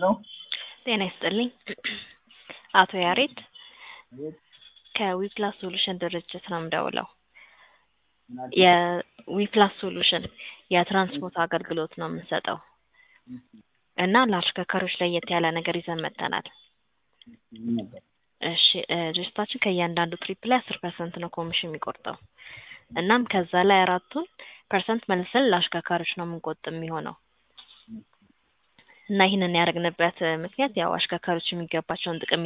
ሄሎ ጤና ይስጥልኝ አቶ ያሬድ ከዊፕላስ ሶሉሽን ድርጅት ነው የምደውለው። የዊፕላስ ሶሉሽን የትራንስፖርት አገልግሎት ነው የምንሰጠው እና ለአሽከርካሪዎች ለየት ያለ ነገር ይዘን መጥተናል። ምን ነበር? እሺ እ ድርጅታችን ከእያንዳንዱ ትሪፕ ላይ አስር ፐርሰንት ነው ኮሚሽን የሚቆርጠው እናም ከዛ ላይ አራቱን ፐርሰንት መልሰን ለአሽከርካሪዎች ነው የምንቆጥብ የሚሆነው እና ይህንን ያደረግንበት ምክንያት ያው አሽከርካሪዎች የሚገባቸውን ጥቅም